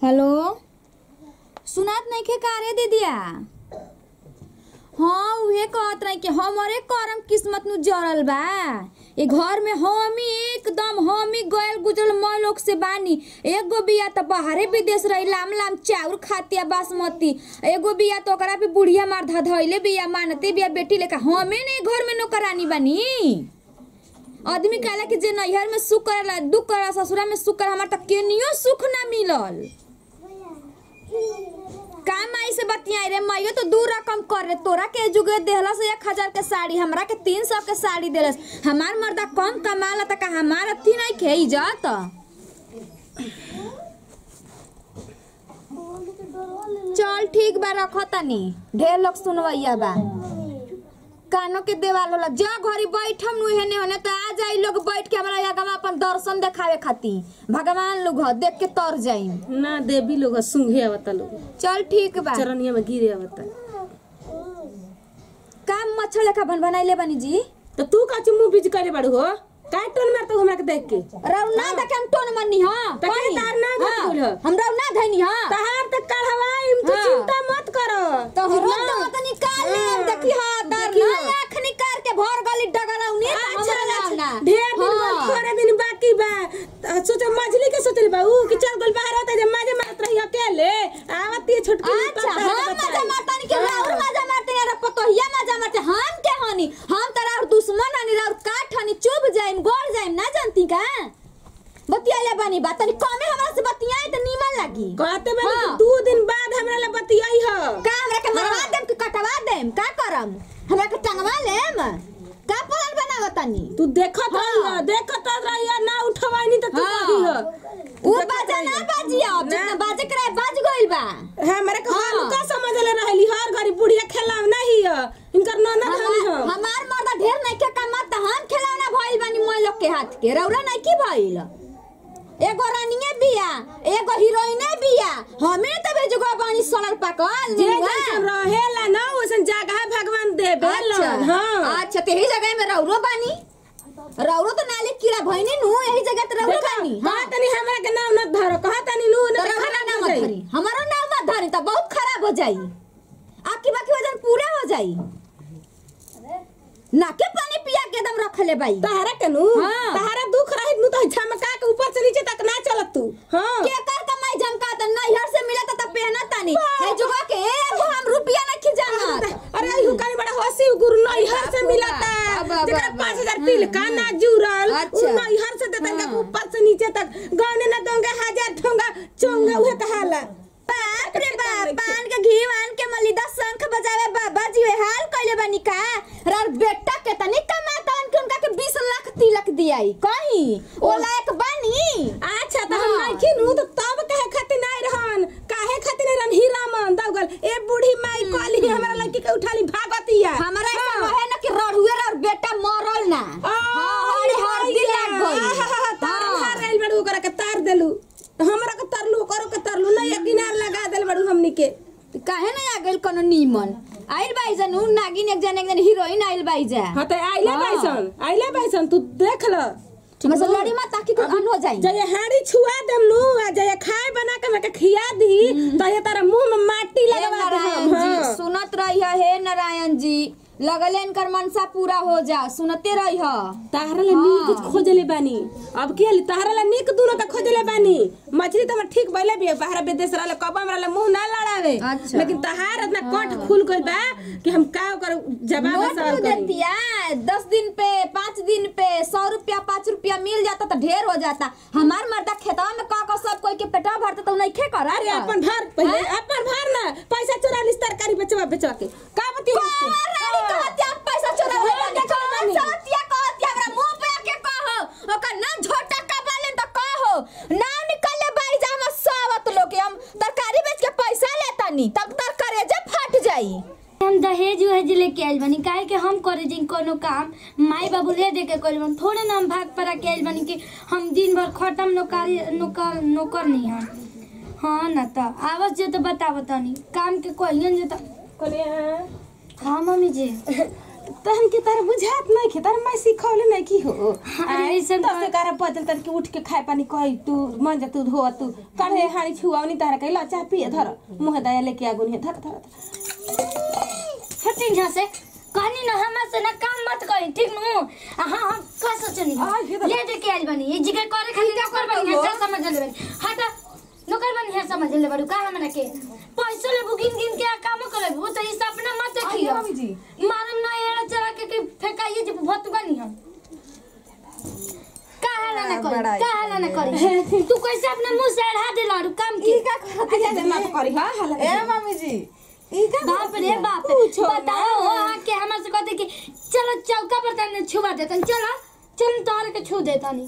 Hello सुनात नइखे का रे दीदिया हाँ उहे कहत रही कि हमरे करम किस्मत नु जरल बा ए घर में हमी एकदम हमी गयल गुजरल मैं लोग से बानी एगो बिया त बाहरे विदेश रही लाम लाम चाउर खातिया बासमती एगो बिया तो ओकरा पे बुढ़िया मार धा धइले बिया मानते बिया बेटी लेका हमे ने घर में नौकरानी बानी आदमी कहला कि जे नैहर में सुख करेला दुख करेला ससुरा में सुख करेला हमार त केनियो सुख ना मिलल का माई से बतियाई रे माइयो तो दू रकम कर रे तोरा के जुगे देहलस एक हजार के साड़ी हमरा के तीन सौ के साड़ी देलस हमार मर्दा कम कमाला त का हमार अथी नहीं खे इज्जत चल ठीक बा रखो तनी ढेर लोग सुनवैया बा कानो के देवाल होला जा घरी बैठम नु हेने होने त आ जाई लोग बैठ के हमरा आगमा अपन दर्शन देखावे खातिर भगवान लोग ह, देख के तर जाई ना देवी लोग सुंघे आवता लोग चल ठीक बा चरनिया में गिरे आवता काम मच्छर लेखा बन बनाइले बनी जी तो तू का मुंह बीज करे बाड़ू हो काय टोन मारता हमरा के देख के रौ ना देखे हम टोन मन्नी हां त के तार ना घटुल ह? हम रौ ना धैनी हां तहार तक कढ़वाई तू हाँ। चिंता मत करो तो हरो तो मत निकाल ले हाँ। देखी हां तार देखी ना हाँ। आँख निकाल के भर गली डगराउनी अच्छा ना अच्छा ढेर दिन बाद हाँ। थोड़े दिन बाकी बा त सोचा मछली के सोचल बा ऊ कि चल गोल बाहर होता जे मजे मारत रही अकेले आवती है छोटकी अच्छा हम मजा मारता नहीं के राउर मजा मारते हैं पतोहिया मजा मारते हम के हनी हम तोरा और दुश्मन हनी राउर काठ हनी चुभ जाइम गोड़ जाइम ना जानती का बतियाले बानी बात तनी कमे हमरा से बतियाई त नीमन लागी कहते बा हाँ। दू दिन बाद हमरा ला बतियाई ह का हमरा के मरवा देम कि कटवा देम का करम हमरा के टंगवा लेम का प्लान बनावतनी तू देखत हाँ। रहिया देखत रहिया ना उठवाई तो तू हाँ। कही ह उ बाजा ना बाजिया अब जितना बाजे करे बाज गइल बा हमरा के हम हाँ। का समझले रहली हर घड़ी बुढ़िया खेलाव नहीं ह इनकर ननद हनी हमार हम हमार मर्दा ढेर नहीं के कमात त हम खिलौना भइल बानी मोय लोग के हाथ के रौरा नहीं की भइल एगो रानिए बिया एगो हीरोइने बिया हमें त भेजगो बानी सोलर पाकल जे निहुआ। जैसन रहेला ना वैसन जगह भगवान दे अच्छा बेलन हां अच्छा तेही जगह में रौरो बानी रौरो तो नाले कीड़ा भइने नु यही जगह त रौरो बानी हां हां तनी हमरा के नाम न धरो कहा तनी नु तो न रौरा खराब नाम हो मत जाई धरी हमारा नाम मत धरी त बहुत खराब हो जाई आपकी बाकी वजन पूरा हो जाई नाके पानी पिया के एकदम रख ले बाई तहरा के नु हाँ। तहरा दुख रहित नु तो झमका के ऊपर से नीचे तक ना चलत तू हां के कर कमाई झमका त नैहर से मिला त पहना तानी हे जुगा के एगो हम रुपया नहीं खिजाना अरे अइहु कानी बड़ा हंसी गुरु नैहर से मिलता अब, अब, जेकरा अब, पाँच हजार हम्म, तिल का ना जुड़ल अच्छा। उ नैहर से देतन हाँ। के ऊपर से नीचे तक गौने ना दोंगे हजार ठोंगा चोंगा उहे कहाला बाप रे बाप पान के घी वान के मलिदा शंख बजावे बाबा जी वे हाल कइले बानी का रार बेटा के तनी कमातन के उनका के 20 लाख तिलक दियाई कहीं ओ लायक बानी अच्छा त हम हाँ। नहीं खिनु तो तब कहे खातिर नहीं रहन काहे खातिर नहीं रहन हीरा मन दौगल ए बूढ़ी माई कहली हमरा लड़की के उठाली भागतिया हमरा ऐसा रहे ना कि रढ़ुए और बेटा मरल ना हां हरे हर दिन लाग गई तार हार गइल बड़ू ओकरा के तार देलू हमरा के तरलू ओकरो के तरलू नहीं एक किनार लगा देल बड़ू हमनी के काहे ना आ गइल कोनो नीमन आइल बाई जन उ नागिन एक जन एक जन हीरोइन आइल बाई जा हाँ तो आइले हाँ। बैसन आइले बैसन तू देख ल हमरा से लड़ी मत ताकि कुछ अन हो जाई जय हाड़ी छुआ देम नु आ जय खाए बना के मैं खिया दी तो ये तारा मुंह में माटी हे लगवा दे नारायण हम जी हाँ। सुनत रही हे नारायण जी लगले इनकर मनसा पूरा हो जा सुनते रही ताहरा ला नीक खोजले बानी अब के लिए ताहरा ला नीक दूनो का खोजले बानी मछली तो हमर ठीक बैले भी बाहर विदेश रहले कब हमरा ला मुंह ना लड़ावे अच्छा। लेकिन तहार इतना कट खुल गइल बा कि हम का ओकर जवाब नोट सवाल क्यों करी देतिया दस दिन पे पाँच दिन पे सौ रुपया पाँच रुपया मिल जाता तो ढेर हो जाता हमार मर्दा खेतवा में का का सब कोई के पेटवा भरता तो नहीं खे कर अरे अपन भर पहले अपन भर ना पैसा चोरा लिस तरकारी बेचवा बेचवा के का बती पैसा चोरा हाँ, लेके देखो कौन बानी। सतिया कहतिया हमरा मुंह पे आके कहो ओकर नाम झोटा का बालेन तो कहो नाम निकले बाई जा हम सावत लोग के हम तरकारी बेच के पैसा लेता नी तब तरकारी जब फट जाई हम दहेज उहेज लेके आइल बानी काहे कि हम करे जी कोनो काम माई बाबू ले दे के कइल बानी थोड़े ना हम भाग पड़ा के आइल बानी कि हम दिन भर खटम नौकरी नौकर नौकर नहीं हम हाँ ना तो आवस जे तो बताव तनी काम के कहियन जे तो कोने हाँ मम्मी जी तहन के तार बुझात नहीं खे तार मैं सिखौले नहीं की हो अरे ऐसन दस एगारह बजल तन के उठ के खाए पानी कही तू मन जा तू धो तू काढ़े हानी छुआवनी तारा के ला चाह पिए धर मुंह दया लेके आगुन है धर धर धर। हटिन यहाँ से कहनी ना हमरा से ना काम मत करी ठीक नु आ हाँ हम का सोचनी आ, ये तो- ले दे के आइल बनी ये जिगर करे खाली का कर बनी है समझ ले बनी हटा नौकर बनी है समझ ले बड़ू का हमरा के पैसा ले बुकिंग गिन के आ काम करे वो तो इस अपना मत देखियो आइए मम्मी जी। मारम ना एड़ा चला के के फेंकाइए जे भत बनी हम का हाला ना करी बड़ाई का हाला ना करी तू कैसे अपना मुंह से अढ़ा दे लाड़ू काम की अच्छा दे मत करी हां हला ए मम्मी जी ई का बाप रे बाप पूछो बताओ हो आके हमरा से कहते कि चलो चौका पर तने छुआ देतन चलो चल तोहर के छू देतनी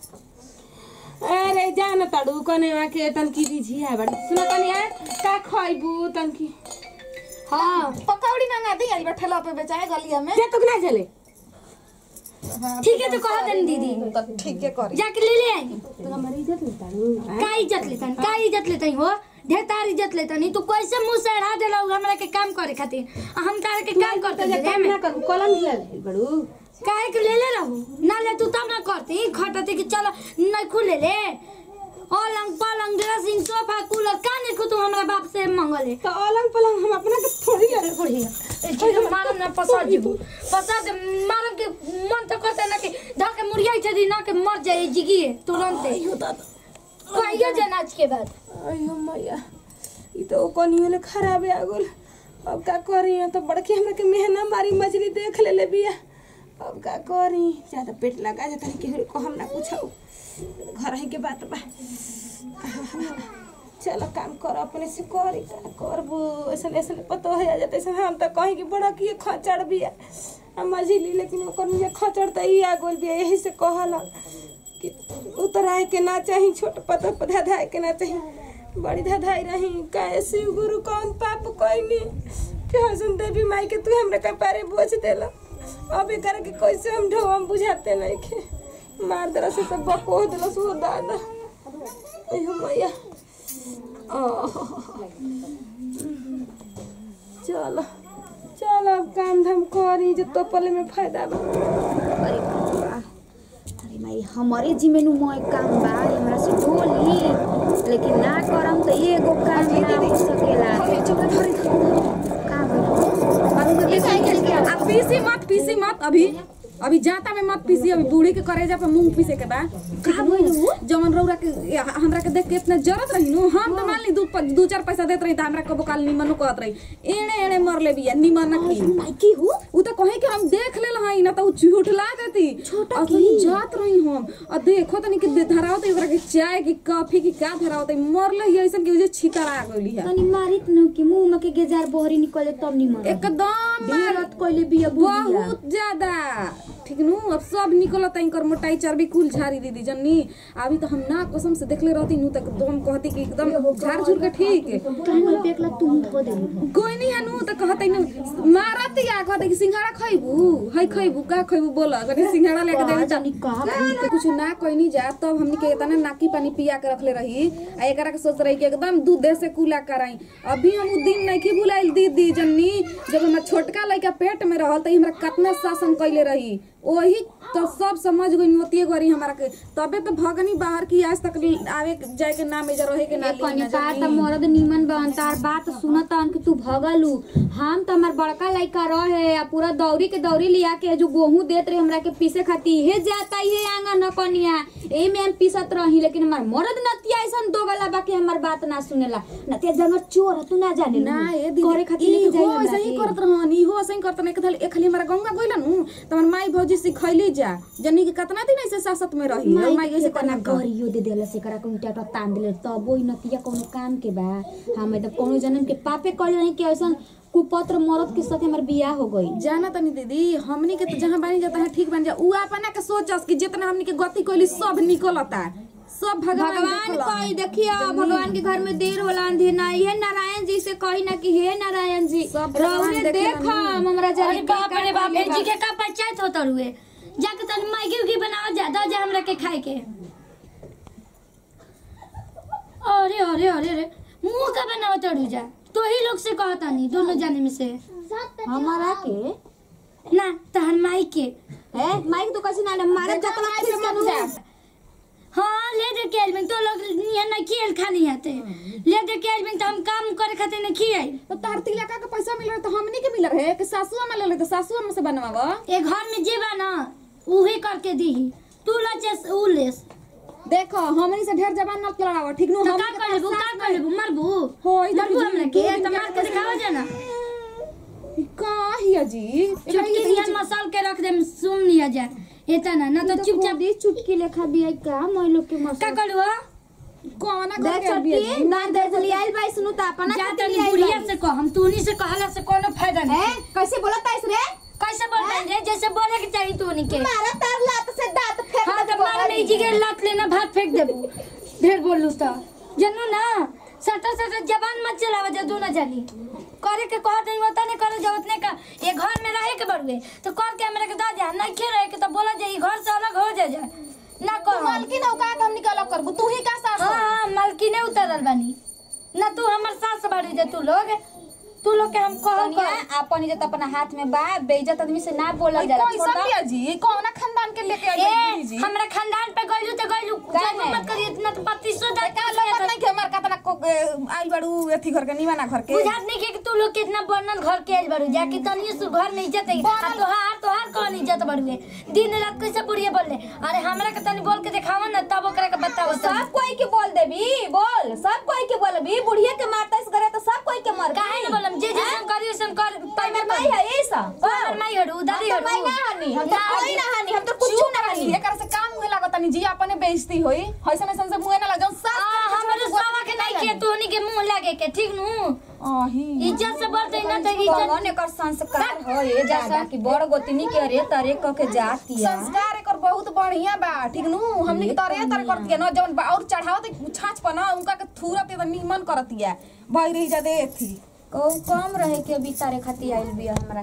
अरे जान तड़ू कने के तन की रिझिया बड़ी सुना तनी आ का खइबू तन की हाँ पकौड़ी मंगा दी आई ठेला पे बेचाए गलिया में जे तुक ना चले ठीक है तो कह देनी दीदी तो ठीक है करी जाके ले ले आई तो हमारी इज्जत नहीं तड़ू का इज्जत लेतन का इज्जत लेतन हो ढेर तार इज्जत लेतन तू कैसे मुंह से अढ़ा देला हमरा के काम करे खातिर आ हम तार के काम करते जे थे काम ना करू कलम हिला बड़ू काहे के ले ले रहू ना ले तू तब ना करती खटती कि चलो नहीं खुले ले पलंग पलंग ड्रेसिंग सोफा कूलर का नहीं खु तू हमरा बाप से मंगले तो अलंग पलंग हम अपना के थोड़ी ले बढ़िया ए ठीक मारम ना पसा जीबू पसा दे मारम के मन तो करते ना कि धा के मुड़िया छदी ना के मर जाए जिगी तुरंत कहियो जनाज के बाद अयो मैया ई तो कोनियो ले खराब है आगुल अब का करी तो बड़की हमरा के मेहना मारी मछली देख ले ले बिया अब का करी ज्यादा पेट लगा जाता है केहू को हम ना पूछाऊ घर ही के बात बा चलो काम कर अपने से करी का करबू ऐसा ऐसा पतो हो जाते ऐसा हम तो कहीं कि बड़ा किए खचड़ बिया आ मछली लेकिन ओकर मुझे खचड़ तो ई आगुल बिया यही से कहला कि उतराए के ना चाही छोट पतर पर धधाए के ना चाही बड़ी धधाई रही कैसे गुरु कौन पाप कोई कि हसन देवी माई के तू हमरा कपारे बोझ देला अब एकर के कैसे हम ढो हम बुझाते नहीं के मार दला से सब बको दला सो दादा अयो मैया आह। चलो चलो अब काम धाम करी जो तोपले में फायदा बा अरे बाप रे बा। अरे माई हमारे जिम्मे नु मोय काम बा हमरा से ढोली लेकिन ना करम तो एगो काम ना हो सकेला का अब पीसी मत पीसी मत अभी अभी जाता में मत पीसी अभी बूढ़ी के करेजा पे मूंग पीसे के बा जवन रौरा के या हमरा के देख के इतना जरूरत रही नु हम तो मान ली दू प- दू चार पैसा देत रही त हमरा कबो काल निमन कहत रही एणे एणे मर ले बिया निमन की माइकी हु उ तो कहे कि हम देख ले हई ना तो उ झूठला देती छोटा और तनी जात रही हम और देखो तनी कि दे- धरावत ओकरा के चाय की कॉफी की का धरावत मर ले ही ऐसन कि उजे छितरा गइली है तनी मारित नु कि मुंह में के गेजार बहरी निकले तब निमन एकदम मार मारत कइले बिया बुढ़िया बहुत ज्यादा ठीक नु अब सब निकलत इनकर मोटाई चर्बी कुल झाड़ी दीदी जन्नी अभी तो हम ना कसम से देखले रहती नु तक एकदम कहती कि एकदम झाड़ झुर के ठीक कहन पेकला तू धो दे कोई नहीं है नु तो कहते नु मारत या कहते कि सिंघाड़ा खइबू हई खइबू का खइबू बोला कने सिंघाड़ा लेके दे जानी का कुछ ना कोई नहीं जा तब हमनी के इतना नाकी पानी पिया के रखले रही आ एकरा के सोच रही कि एकदम दूध से कुला कराई अभी हम उ दिन नहीं की भुलाइल दीदी जन्नी जब हमरा छोटका लड़का पेट में रहल त हमरा कितना शासन कैले रही वही तो सब समझ गई होती गरी हमारा के तबे तो भगनी बाहर की आज तक आवे जाए के ना मेजर रहे के ना ली कनी ना पार त जनी। मरद निमन बन तार बात सुनत अन कि तू भगलू हम त हमर बड़का लइका रहे आ पूरा दौरी के दौरी लिया के जो गेहूं देत रहे हमरा के पीसे खाती हे जाता हे आंगन न कनिया एही में हम पीसत रही लेकिन हमर मरद नतिया ऐसन दोगला बा कि हमर बात ना सुनेला नतिया जंगल चोर ह, तू ना जाने ना ये दीदी करे खातिर लेके जाई इहो हमरा ऐसे ही के। करत रहन इहो ऐसे ही करत नहीं कथल एक खाली हमारा गंगा गइला नु त हमर माई भौजी सिखैली जा जनी कि कितना दिन ऐसे सासत में रही और माई ऐसे करना कर गरियो दे देला से करा कोनो टाटा तान देले तब ओइ नतिया कोनो काम के बा हम एकदम कोनो जन्म के पापे कइले नहीं कि ऐसन कुपत्र मरद के साथ हमर बियाह हो गई जाना तनी दीदी हमनी के तो जहाँ बानी जाता है ठीक बन जा उ अपना के सोचस कि जितना हमनी के गति कोइली सब निकलता सब भगवान भगवान देखलन। कोई देखिए भगवान के घर में देर होला अंधेर ना ये नारायण जी से कही ना कि हे नारायण जी सब भगवान रौरे देखलन। देख हम हमरा अरे जरी बाप रे बाप ए जी के का पंचायत होत रुए जाके तनी मैगी उगी बनावा जा दो जा हमरा के खाए के अरे अरे अरे अरे मुंह का बनावा तड़ू जा तो ही लोग से कहता नहीं दोनों जाने में से हमारा के ना तहन माई के है माइक तो कैसे ना मारे जतना खींच के नु हाँ ले दे के आइल तो लोग यहाँ ना खेल खानी आते ले दे के आइल तो हम काम करे खातिर ना खियाई तो तहर तिलका के पैसा मिल रहा तो हमनी के मिल रहे कि सासुआ में ले ले तो सासुआ में से बनवावा ए घर में जेबा ना उहे करके दीही तू लचेस उ लेस देखो हमनी से ढेर जबान न लड़ावा ठीक नु तो हम का कर लेबू का कर लेबू मरबू हो, इधर मरबू भी हमरा दू के दिन तो के मार के दिखावा जाना का हिया जी चुटकी दिया मसाल के रख दे सुन लिया जाए इतना ना तो चुपचाप दी चुटकी लेखा बिया का मैं लोग के मस का करू हो कोना देख कर बिया छोटकी जी ना दे चली आइल बाई सुनु त अपना जा खातिर तनी आइल बुढ़िया बाई। से कह हम तूनी से कहला से कोनो फायदा है नहीं कैसे बोलत ताइस रे कैसे बोलते रे जैसे बोले के चाहिए तूनी के मारा तार लात से दांत फेंक हाँ तो मार नहीं जी के लात लेना भात फेंक देबू ढेर बोलू तो जनू ना सटा सटा जबान मत चलावा जा तू ना जानी करे के कहत नहीं होता नहीं करे जरूरत नहीं का ये घर में रहे के बड़ुए तो कर के हमरा के दा जा नहीं खे रहे के तो बोला जाई घर से अलग हो जा जा ना कहो मालकिन औ का हम निकाल करबू तू ही का सास हाँ हाँ मालकिने उतरल बानी ना तू हमर सास बाड़ी जा तू लोग तू लोग के हम कहल कनिया कर अपन इज्जत अपना हाथ में बा बेइज्जत आदमी से ना बोलल जाला कोई छोड़ सब दो। बिया जी कोना खानदान के लेके आई ए जी हमरा खानदान पे गइलू तो गइलू काहे? जब मत करी इतना तो पत्तीसो का लगत नहीं के हमार कतना को आई बड़ू एथी घर के निवाना घर के बुझात नहीं के कि तू लोग कितना वर्णन घर के आइल बारू जाके तनी सु घर में इज्जत है आ तोहार तोहार कौन इज्जत बारू दिन रात कैसे बुढ़िए बोलले अरे हमरा के तनी बोल के दिखावा ना तब ओकरा के बताओ सब कोई के बोल देबी बोल सब कोई के बोलबी बुढ़िया के मारता इस घरे तो सब कोई के मर काहे न बोलम जे जे करी वैसन कर पैमे माई है ये सब हमर माई हड़ू दादी हम तो हड़ू माई ना हनी हम तो कोई ना हनी हम तो कुछ ना हनी एकरा से काम हुए लागत नहीं जी अपने बेइज्जती होई हइसन हइसन से मुंह ना लग जाऊं आ हमर सावा के नहीं के तोनी के मुंह लागे के ठीक नु आही इज्जत से बोलते ना तो इज्जत कौन एकर संस्कार हो ये दादा की बड़ गोतनी के रे तरे क के जातिया संस्कार एकर बहुत बढ़िया बा ठीक नु हमनी के तरे तरे करत के न जवन बा और चढ़ावत छाछ पर न उनका के थूरत त निमन करतिया भई रही जा दे थी को कम रहे के अभी तारे खाती आइल बिया हमरा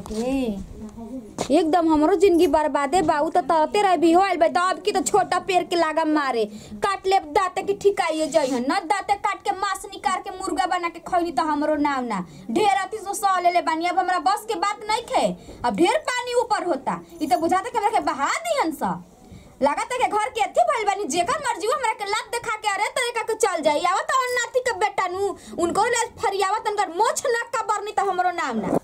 के एकदम हमरो जिंदगी बर्बादे बाऊ तो तरते रह भी हो आइल बा तो अब की तो छोटा पेड़ के लागा मारे काट ले दाते की ठिकाइए जइहन न दाते काट के मांस निकाल के मुर्गा बना के खइनी तो हमरो नाम ना ढेर अति सो सह ले ले बानी अब हमरा बस के बात नहीं खे अब ढेर पानी ऊपर होता ई तो बुझाता कि हमरा के बहा दिहन सा लागत है कि घर के अथी भइल बानी जेकर मर्जी हो हमरा के लात देखा के अरे तरीका के चल जाई आवत और नाती के बेटा नु उनको ले फरियावत उनकर मोछ ना का बरनी तो हमरो नाम ना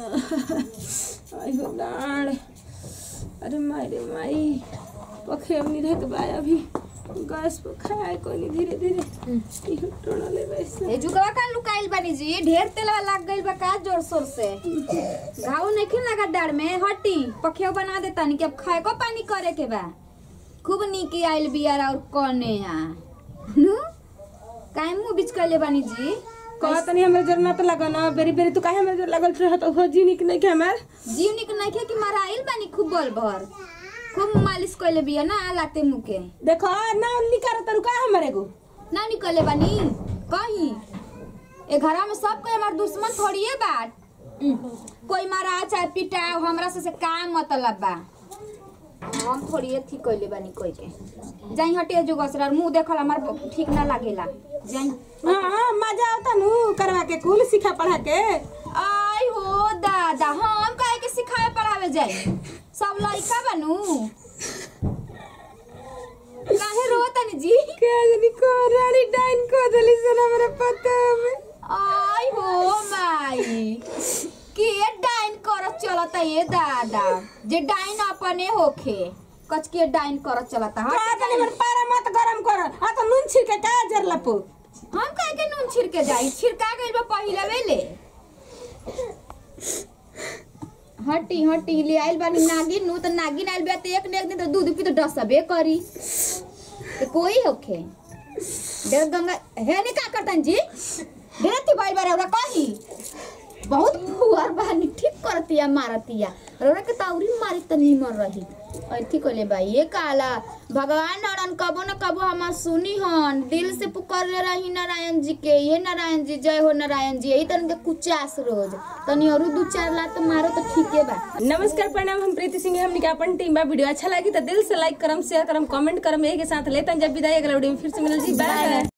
आई हो डाँड अरे माई रे माई पखे अब नहीं रहत बा अभी गैस पर खाए कोई नहीं धीरे धीरे इहो टोना ले वैसे ए जुगवा का लुकाइल बानी जी ढेर तेलवा लाग गइल बा का जोर शोर से घाव नहीं लगा डाड़ में हटी पखेव बना देता नहीं कि अब खाए को पानी करे के बा खूब नीक आइल बियार और कने आ नु काहे मुंह बीच कइले बानी जी कहा तनी हमरा जर ना तो लगा ना बेरी बेरी तू काहे हमरा जर लगल रहत हो जी निक नहीं के हमार जीव निक नहीं खे कि मारा आइल बानी खूब बल भर खूब मालिश कइले बिया ना लाते मुंह के देखो ना निकार तरू का हमरे को ना निकले बानी कहीं ए घरा में सब कोई हमार दुश्मन थोड़िए बा उम, कोई मारा चाहे पिटा हमरा से, से का मतलब बा हम थोड़िए ठीक कइले बानी कोई के जाई हटे जो गसरा मुंह देखल हमार ठीक ना लागेला जाई हां मजा आवता नु करवा के कुल सिखा पढ़ा के आई हो दादा हम काहे के सिखाए पढ़ावे जाई सब लइका बनू काहे रोतनी जी के जनी को रानी डाइन को दली से हमरा पता में आई हो माई के डाइन करत चलता ये दादा जे डाइन अपने होखे कच के डाइन करत चलता कहा हट तनी हमर पारा मत गरम कर आ तो नून छिड़के का जर लपो हम काहे के नून छिड़के जाई छिड़का गइल बा पहिला वेले हटी हटी ले आइल बानी नागिन नु त नागिन आइल बा त एक ने एक दिन त दूध पी त डसबे करी ते कोई होखे डेढ़ गंगा हे ने का करतन जी डेढ़ थी बाई बारे ओरा कही बहुत फुआर बानी ठीक करतिया मारतिया रोरा के ताउरी मारी त निमर रही अथी कोले भाई ये काला भगवान अरन कबो न कबो हमार सुनी हन दिल से पुकारले रही नारायण जी के ये नारायण जी जय हो नारायण जी यही तन के कुचास रोज तनी और दू चार लात मारो तो ठीके बा नमस्कार प्रणाम हम प्रीति सिंह हमने के अपन टीम बा वीडियो अच्छा लगी तो दिल से लाइक करम शेयर करम कमेंट करम यही के साथ लेतन जब विदाई अगला वीडियो में फिर से मिलल जी बाय